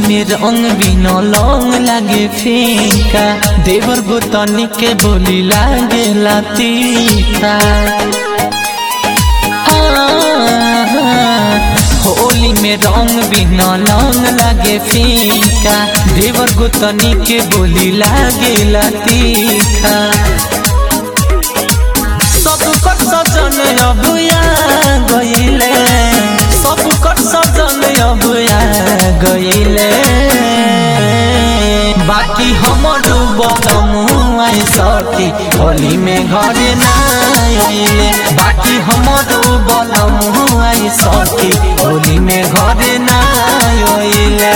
में रंग बिना लौंग लागे फीका देवर गोतनी के बोली लागे लातीका होली में रंग बिना लौंग लागे फीका देवर गोतनी के बोली लागे लातीका सब कर सजन अबुया गईले सब कर सजन अबुया गईले बाकी हमर बदम आई सती होली में घरे ना आइले बाकी हमर बदम आई सती होली में घरे ना आइले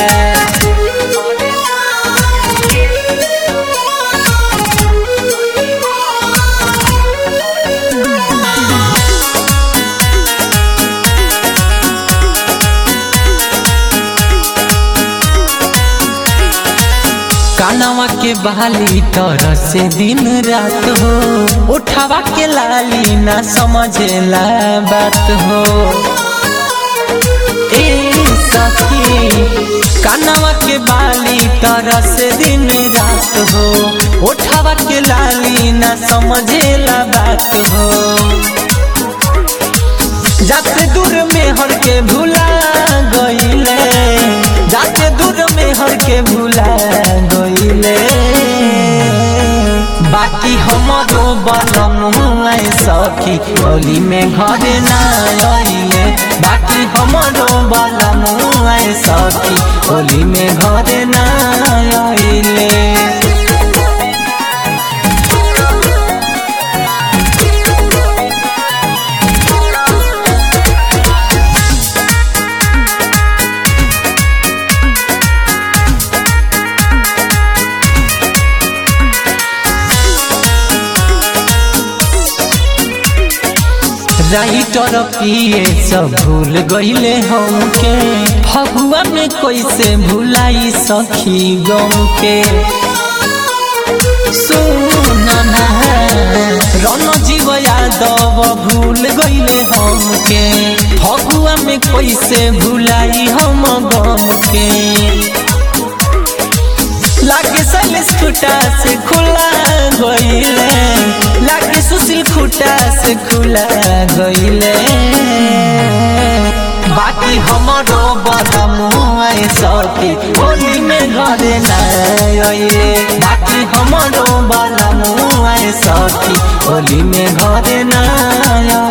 कानवा के बहाली तर से दिन रात हो उठावा के लाली ना समझेला बात हो ए सखी कानवा के बाली तर से दिन रात हो उठावा के लाली ना समझेला बात हो जाते दूर में हर के भूला गईले जाते दूर में हर के भूला गईले बाकी हमरो बनम आए सखी होली में घरे ना आइले बाकी हमरो बनम आए सखी होली में घरे ना आइले राइटर पिए सब भूल गईले हमके फगुआ में कैसे भुलाई सखी गम के सुनना रन जीव यादव भूल गईले हमके फगुआ में कैसे भुलाई हम गम के लागे सैलेश खुटा से खुला गईले लागे सुशील खुटा से खुला गईले बाकी हमरो बदम आए सती होली में घरे ना आइले बाकी हमरो बदम आए सती होली में घरे ना